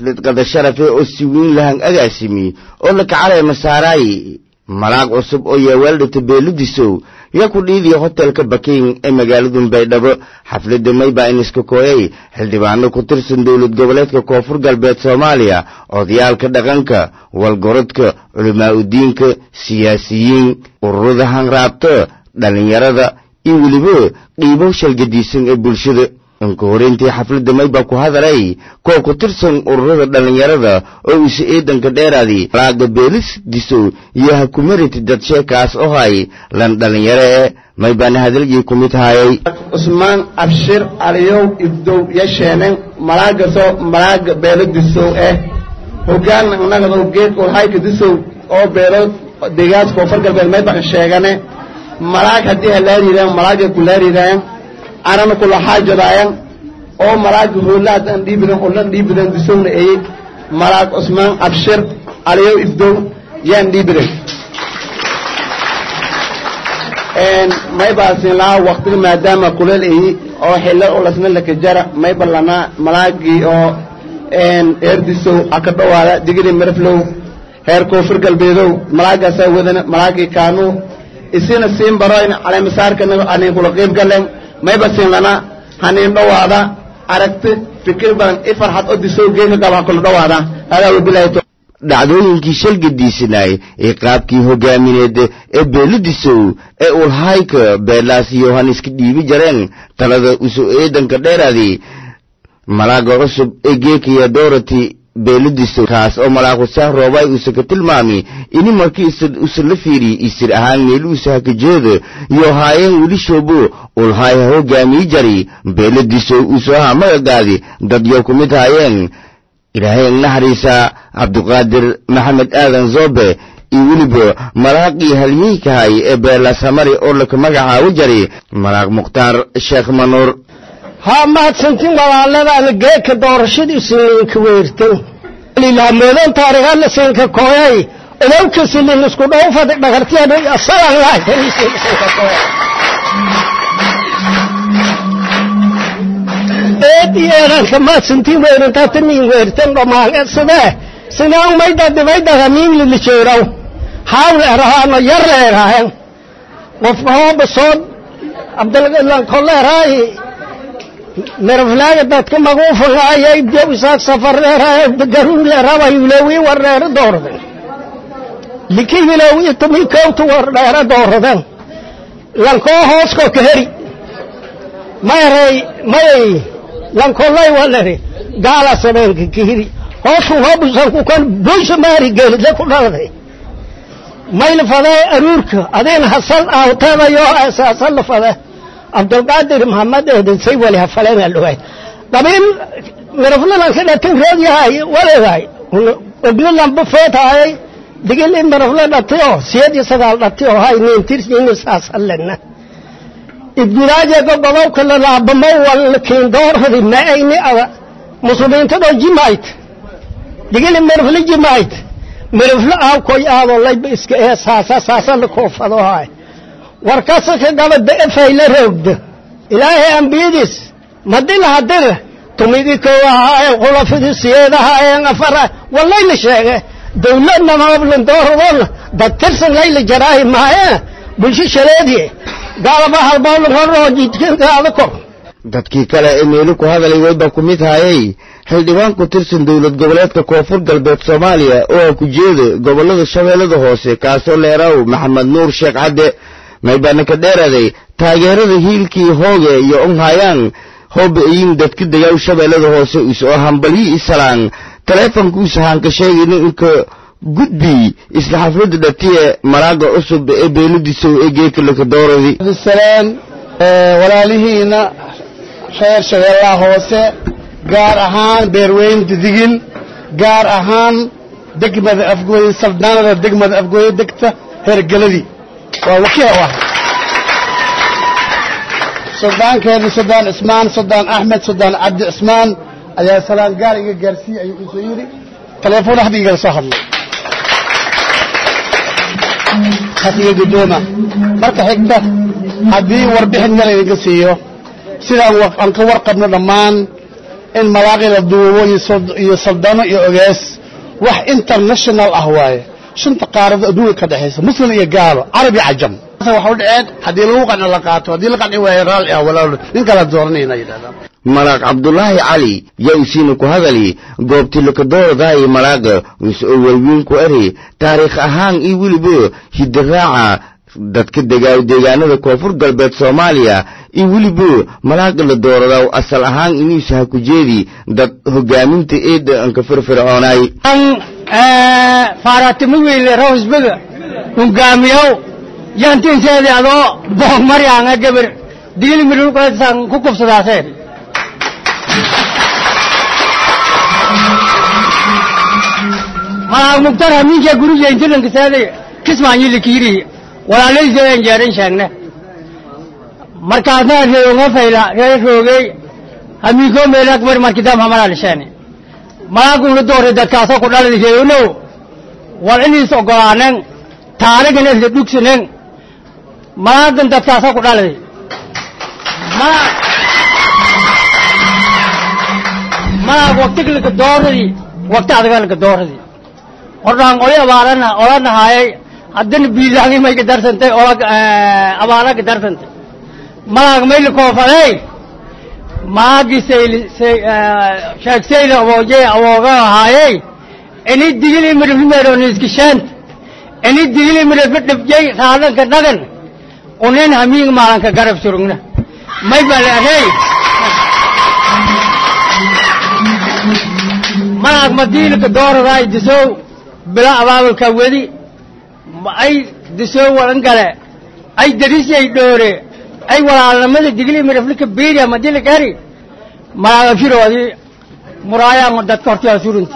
xaflad qada sharafe oo si weyn lahan agaasimi oo la kacalay masaaraay malaaq cusub oo yeeweeldhita beeludisow yaa ku dhiidiya hotelka baking ee magaaladun baydhabo xafladda maybaa in iska kooyay xildhibaano ku tirsan dowlad goboleedka koonfur galbeed soomaaliya odayaalka dhaqanka walgorodka culimaa-udiinka siyaasiyiin ururada hanraabta dhallinyarada iyo weliba qiibo shalgadiisan ee bulshada inka horeyntii xafladda maybaa ku hadalay koo ku tirsan ururada dhallinyarada oo isa eedanka dheeraadi malaaga beelis disow iyo hakumariti dad sheekaas oo hay lan dhallinyaro ee maybaana hadalgii ku mid haayay cusmaan abshir aliyow ibdow yasheenen malaagaso malaaga beelo disow eh hogaan nagado geed ulhayka disow oo beelo deegaas koonfur galbeed maybaan sheegane malaag haddii halaariiraan malaagay kulaariiraan anana kula xaajadaayan oo malaaga hoolaad aan dhiibidan olan dhiibidan disowna eye malaag cusmaan abshir aliyow ibdow yaan dhiibidan maybaasin lahaa waktiga maadaama kuleel eyi oo xilla ulasna lakajara mayba lanaa malaagii oo eerdisow aka dhawaada digiri maraflow heer koonfur galbeedow malaagaasaa wadana malaagii kaanuu isina siin baro in caleemasaarkanaga anin kula qiib galeen mayba siin lana haniin dhawaada aragti fikir badan i farxad o disow geeka gaba kula dhawaada adaa wabilahi dhacdooyinkii shalgadiisanaay ee qaabkii hogaamineed ee beeladisow ee ulhayka beelaas yohanniska dhiibi jareen talada uso eedanka dheeraadi malaaga cusub ee geekaya dorothy beeladisow kaas oo malaaq xuseen roobay usa ka tilmaami ini markii usa la fiiriy isir ahaan meeluusa hakajeeda iyo haayeen weli shoobo ulhay ha hogaamiyi jari beeladisow uso ahaa magagaadi dad yo ku mid haayeen ilaahay naxariisa cabduqaadir maxamed aadan zobe iyo weliba malaaqii halyeykahay ee beelasamari oo laka magacaabo jari malaaq mukhtaar sheekh manuur haa mahadsantin walaaladaana geedka doorashadiisinka weertan lilaamoodon taarikhada sinka kooyay odowka silin isku dhowfada dhagartiyada asalan laaytanisinka kooyay eed iyo eedanka mahadsantin weerantaa taniin weertan dhammaan sidee sidaan mayda dibaydaga miinli lijeeraw haawle erahaano yar leeraahen qofka hooba soo abdalkoleeraayi meraflaaga dadka maguufagaayay jawisaag safarleeraay garuuleeraba yulewi war dheero dooraden liki yulewi tumi kowtu war dheero dooraden lankoo hooskoo ka heri mayray mayay lankolay walere gaala sabeenka kihiri hoosku hobusanku kan bulsha maari gelida ku dhaladay mayla fadee aruurka adeen hasal aawtadayo asaasal la fade abdulqaadir maxamed eedan say wali hafaleena dhaway qabiil miraflalanka dhatin roodyahay waleedahay oglalanba feetaayay digil in mirafla dhatiyo siyad iyo sagaal dhatiyo hay nintirsiini saasalena ibdilaaje gogobowka la laabamo wal kiindoorhadi maayni ada muslimiinta dhan jimayt digili mirafla jimayt mirafla aawkoy aado layba iska ee saasa saasa la koofado hay warkasa ka gabada efay la roogda ilaahay ambiyadiis madila hadira tumidi kow ahaayeen khulafadii siyeed ahaayeen afara walay la sheege dawladna maablan dooradoona dad tirsan layla jaraahi maayee bulsho shaleedii gaalaba halbowlan horoo jidkinkaada kor dadkii kale ee meelu ku hadalay wayba ku mid haayay xildhibaan ku tirsan dowlad goboleedka koonfur galbeed soomaaliya oo ah ku jeeda gobollada shabeellada hoose kaasoo leeraw maxamed nuur sheekh cadde maybaana ka dheeraday taageerada hiilkii hooge iyo onhayaan hooba iyin dadka degaw shabeellada hoose isoo hambalyi isalaan taleefonkuusa haanka sheegayna inka gudbi isla xafladda dhatiye malaaga cusub ee beeladisow ee geedka lakadooradi salaan walaalihiina reer shabeellaha hoose gaar ahaan beerweyn didigil gaar ahaan degmada afgooye saldaanada degmada afgooye degta hergeladii waa wakiil u ah suldaankeedii suldaan cismaan suldaan axmed suldaan cabdi cismaan ayaa salaan gaar iga gaarsiiyey ayuu isoo yidhi telefoon hadda igala soo hadlay hasiga guddooma marka xigta haddii warbixin meel idinka siiyo sidaan aan ka warqabno dhammaan in malaaqi la duubo iyo saldano iyo ogaas wax international ah waaye shanta qaarada adduunka ka dhexaysa muslim iyo gaalo carab iyo cajam waxu dhaceen haddii lagu qanco la qaato haddii la qanci waayo raalli ah walaalo nin kala dooranayna yidhahdaan malaaq cabdulaahi cali yaa usiina ku hadali goobtii lakadoodaayo malaaga wise oo welwiin ku eri taariikh ahaan iyo weliba hidiraaca dadka degaayo deegaanada koonfur galbeed soomaaliya iyo weliba malaaga la dooradaa asal ahaan inuusa ha ku jeedi dad hogaaminta eedda anka firfircoonaay faaratimo weyle rawsbaga hogaamiyow yaantinteedi adoo boog maryaanga gabar digili midhulkasan ku kubsadaaseen malaag mugtar hamiinkaa gurija intilankasaadaya kismaanyilikiiri walaalaysaen jeeran sheegne markaasna reeonga fayla ree roogey hamiinkoo meelak mar markidam hamalalisheene malaagun la dooray dadkaasoo ku dhaladi reeonow wal iniis ogolaanen taarigan isla dhugsanen malaagan dadkaasoo ku dhaladi malaag waktiglaka dooradii wakti adagalka dooradii hordhaan oli abaarana olanahaayay haddana biilaangi may ka darsantay abaara ka darsantay malaag mayli koofaley maagi sayli sheegsayli abooje awooga ahaayey ini digili midhiflimeedoniiskisheent ini digili midhifli dhibjay raadanka dhagan unin hamiing maalanka garab surugna may baa leerey malaag madiilka dooradaay disow bila abaabulka wedi ay disow walan gale ay darisay dhoore ay walaalnimada digli midhaflika biiriya madila gari malaagafiroodii muraayaama dadka hortiyaa surunti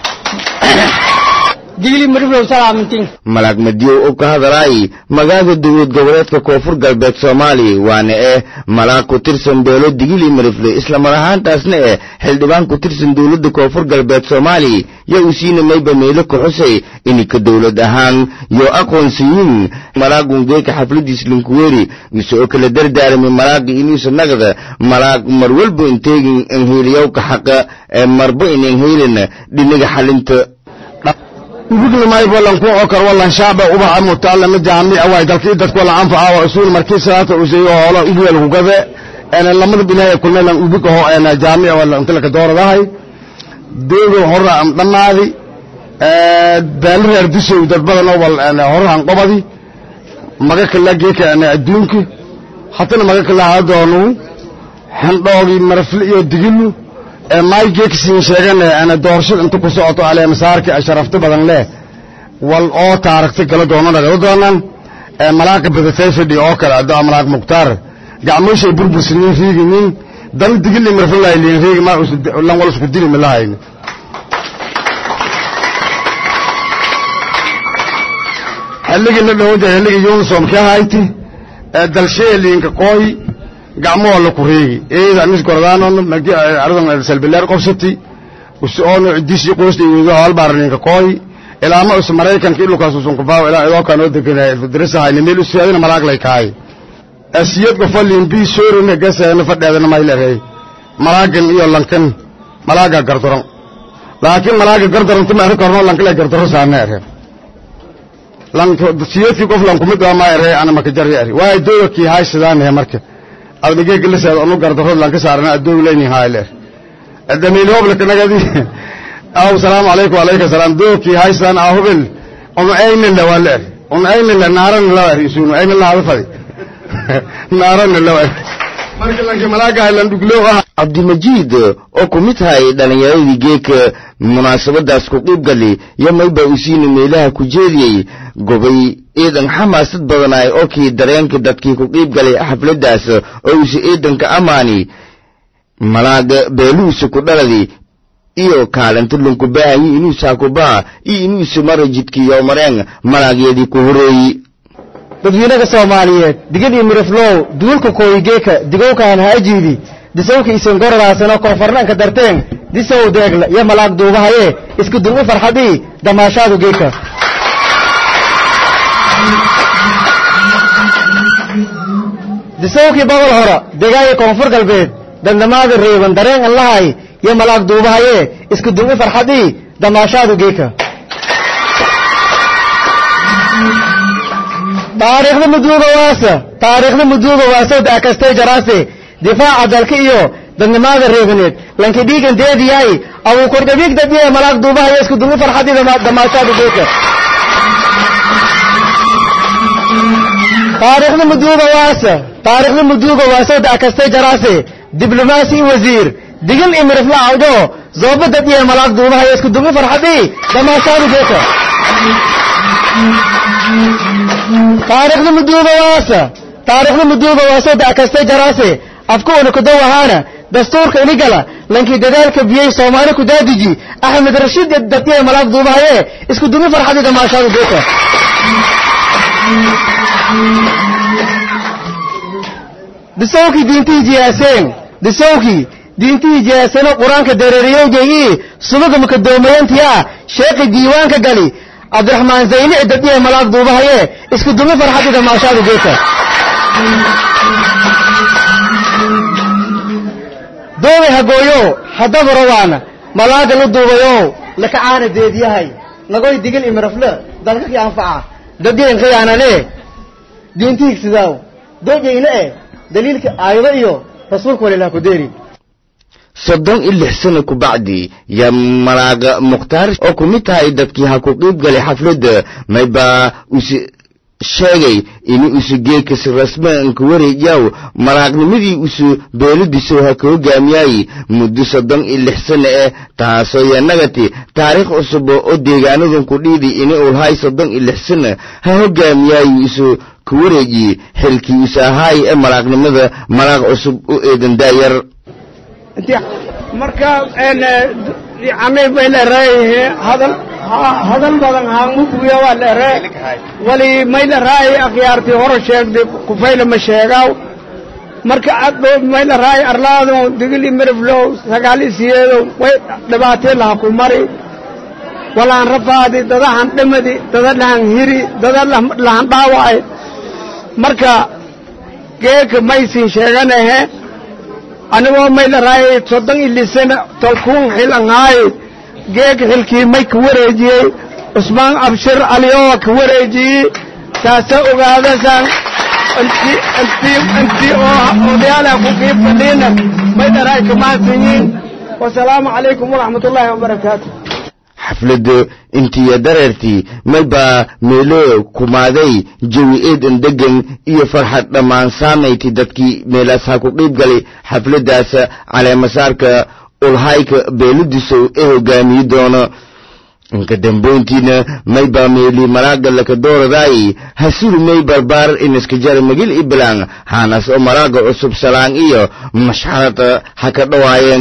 digli midhaflow salaamintin malaag madiyow oo ka hadalaay magaaga dowlad goboleedka koonfur galbeed soomaaliya waana eh malaag ku tirsan beelo digili midhafle isla mar ahaantaasna eh xildhibaan ku tirsan dowladda koonfur galbeed soomaaliya yaa uu siina mayba meelo ku xusay ininka dowlad ahaan yoo aqoonsiyin malaagun geeka xafladiis linkuweeri mise oo kala dardaarmay malaaga inuusa nagda malaag mar walba inteegin enhiiliyowka xaqa ee marba inen heelina dhinaga xalinta ubudli may bolan ku okar wallan shaaba ubaha mutaalla ma jaami away dalkii dadku la anfaca wa usul markii salaata usayo hoola ubwel ku gabe ana lamada binaaya kulmeelan ubika ho ana jaami wala inta ka dooradahay deego horra am dhamaadi ee beel reer disow dad badan oo wal ana horran qobadi maga kala geeka ana adduunka hatana maga kala hadoonu handoogi marfil iyo digilu ee may geeksin sheeganay ana doorashada inta ku socoto alee masaarka sharafta badan leh wal oo taaragta kala doono dhaga doonaan ee malaaka badatay fidhi oo kale adaa malaak muqtar gacmooshay burbursinin riiginin dan digil marfil la ilin riigi ma lan wal isku dili malahayn haligi la dhawda haligi yoonsom ka hayti dalsheelinka qooy gacmoo la ku reegi eeda anis gordaanono magi aradan salbilaar qofsati usoono cidisi qoysta iyo hal baarninka kooy ilaa ma us maraykanka ilukaas usun kufaaw ilaa idoo kanoo deganay fadrisa hayna meel usiyaadina malaag lay kaay asiyad ko falin bi soorina gasaana fadheedana may leeyahay malaagan iyo lankan malaaga gardaron laakiin malaaga gardaron tuma arko korno lankan lay gardaro saaneere lanka siyadki qof lan kumid waa ma ere ana maka jari ere waa doorki haysadaan marka admigee gelisaad anu gardarood laan ka saarana addoog leyni haayle adamiil hoble kanagadi aw salaamu calaykum alayka salaam doogkii haysaan aa hubel unu aymin la waa leer unu aymin la naaran la waa isuunu aymin la hadafadi naaran la waa marka lanka malaaga lan duglo ah cabdimajiid oo ku mid tahay dhallinyaradii geeka munaasabadaas ku qiib gali yo mayba usiina meelaha ku jeediyey gobay ciidan xamaasad badanaay oo kii dareenka dadkii ku qiib galay xafladdaas oo uuse ciidanka ammaani malaaga beeluhusa ku dhaladi iyo kaalinta lunku baahanyi inuusaa ku baa iyo inuusa mara jidkiiyo mareen malaagyadii ku horeeyi dadweynaha soomaaliyeed digid iyo miriflow duulka kooyigeeka digowkaan ha ajiidi disowka isin goradaasano koonfarnaanka darteen disow deegla iyo malaag duubahaye isku dul u farxadii damaashaadu geeka disowkii boqol hora degaayo koonfur galbeed dandamaada reeban dareen allahay iyo malaag duubahaye isku duwi farxadii damaashaadu geeka taariikhda muduuga waasa taariikhda muduuga waaso daakastay jaraase difaaca dalka iyo dadnimaada reebaneed lanki dhiigan deediyahay abuu kordhabiig dadiye malaag duubahaye isku duwi farxadii damaashaadu geeka taariikhda muduuga waasa taariikhda muduuga waaso daakastay jaraase diblomaasi wasiir digil imirifla awdo zooba dadiye malaag duubahaye isku duwi farxadii damaashaadu geeka taariikhda muduuga waasa taariikhda muduuga waaso daakastay jaraase afkuuna kudow ahaana dastuurka inigala lankii dadaalka biyey soomaali ku daadiji axmed rashiid dadiye malaag duubahaye isku duwi farxadii damaashaadu geeka disowkii diintihii jiyaaseen disowkii diintihii jiyaaseno qur-aanka dareeriyowjayii subaga makadoomayantiya sheekhi diiwaanka gali cabdiraxmaan zayni dadiye malaag duubahaye isku dumi farxadii damaashaadu geeka doobay hagooyo haddaba rawaana malaaga la duubayo lakacaana deediyahay nagoy digil imirafle dalkakii anfaca dadiyen khiyaanane diintihig sidaaw doojayna eh daliilka aayado iyo rasuulka walilah ku deeri soddon iyo lix sano ku bacdi yaa malaaga mukhtaar oo ku mid tahay dadkii ha ku qiib galay xafladda maybaa usi sheegay inuu isu geekasi rasmaanka wareejaw malaaqnimadii isu beeladiiso ha ka hogaamiyay muddo soddon iyo lix sano eh taasoo yanagati taariikh cusub oo deegaanadan ku dhiidi ini ulhay soddon iyo lix sano ha hogaamiyay isu ka wareeji xilkii is ahaay ee malaaqnimada malaaq cusub u eedan daayar marka anay bay leerahay hadal hadal badan haangu buya waa leere wali may leerahay akhyaartii hore sheegday kufayla ma sheegaaw marka addo may leerahay arlaado digili miriflow sagaali siyeedo way dhibaatee laha ku mari walaan rafaadi dadahan dhimadi dada lahan hiri dada lahan dhaawacay marka geeka maysin sheeganahe anigoo may laraayay soddon iyo lisana tolkuun xil anhaaye geeg xilkii may ka wareejiyey cusmaan abshir aliyowa ka wareejiyey taasa ogaadasaan intii intii intii oo odayaalaha ku qiib fadhiina may laraay kamahadsanyiin wasalaamu calaykum waraxmat ullaahi wabarakaatu xafladda intiiya dareertii maybaa meelo kumaaday jawi eedan degan iyo farxad dhammaan saamayti dadkii meelaas ha ku qiib galay xafladdaas caleemasaarka ulhayka beeladiisow ee hogaamiyi doono inka damboyntiina maybaa meeli malaaga laka dooradaay hasuri may barbaar inaska jara magil iblaan haanas oo malaaga cusub salaan iyo mashxarad ha ka dhawaayeen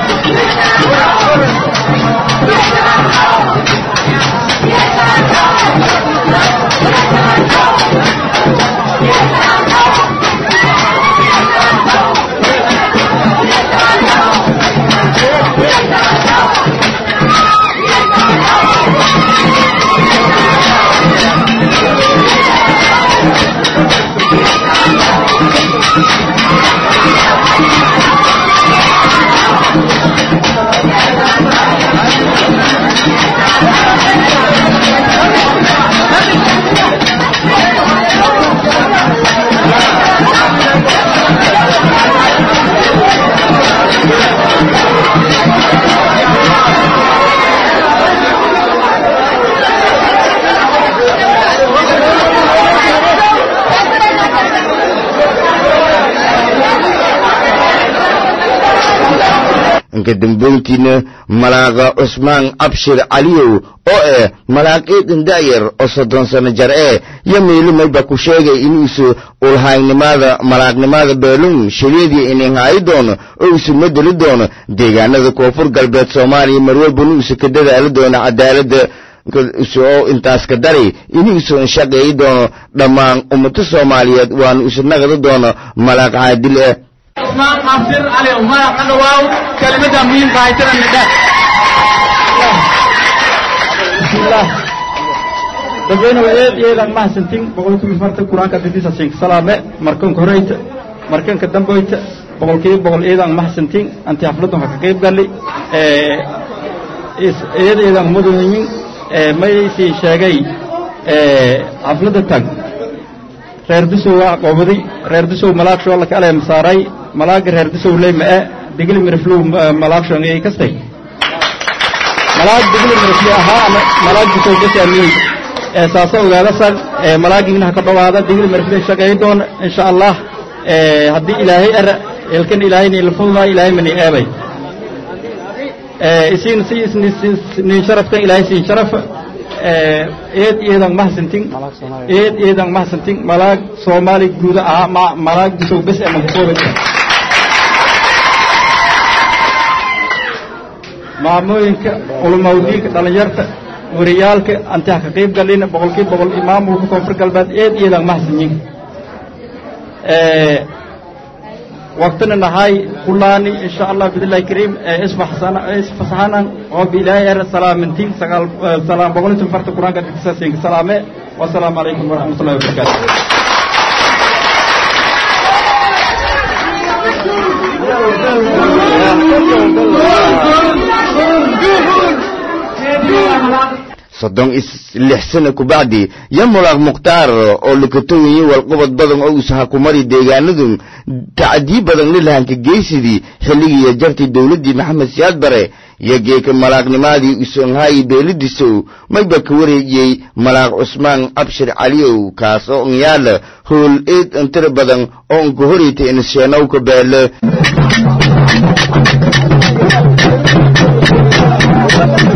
inka damboyntiina malaaqa cusmaan abshir caliyow oo eh malaaq eedan daayar oo soddon sano jar ee yo meelo mayba ku sheegay inuusu ulhaaynimada malaaqnimada beelun shaleedii ininhaayi doono oo isu medeli doono deegaanada koonfur galbeed soomaaliya marwalbana isu ka dadaali doono cadaaladda oo intaas ka dari inuusu inshaqeeyi doono dhammaan ummado soomaaliyeed waanu isu nagadi doono malaaq caadil eh عثمان عبدر علي عمر قدواو كلمة مين قايتنا النداء بسم الله dadweyne eed eedan mahadsantin boqolkiiba fartan qur-aanka dadiisa sheeg salaame markanka horeyta markanka damboyta boqolkiiba boqol iyadan maxsantin anti xafladun ha ka qayb galli iyada iyadan mudanyin maysii sheegay xafladda tag reer dusow waa qoobadi reer dusow malaagsho alla ka alay masaaray malaaga reer dusow ley ma'e digli miriflow malaagsho ngay kastay malaag digli mirifli ahaa ama malaag dusow gasaamiyey saasa ogaada sag malaagigna ha ka dhowaada digli mirifli shaqeey doon insha allah haddii ilaahay era elkan ilaahayna ila fududaa ilaahay mani eebay isiin si nin sharafkan ilaahay siin sharafa eed iyadan mahsantin eed iyadan mahsantin malaag soomaali guuda ahaa ma malaag dusow bes ee mankakooba maamooyinka culumawdiinka dhallinyarta wariyaalka anti ha ka qayb galina boqolkiiba boqol maamulka koonfur galbeed eed iyadan mahsanyin وقتنا نهاي كلاني إن شاء الله بإذن الله الكريم اسمح سنة اسمح سنة وبإله أر السلام من تين سقال سلام بقول أنتم فرت القرآن قد تساسين سلام والسلام عليكم ورحمة الله وبركاته soddon is lix sana kubacdi yo mulaaq mukhtaar oo lakatowaye walqobod badan oo usaha kumari deegaanadu tacdii badan lilahanka geysidii xilligiiyo jartii dowladdii maxamed siyaad bare iyo geeka malaaqnimadii usonhaayi beelidisow mayba ka wareejiyey malaaq cusmaan abshir caliyow kaas oo onyaala hool eed intira badan oo unka horeyta insheenowka beele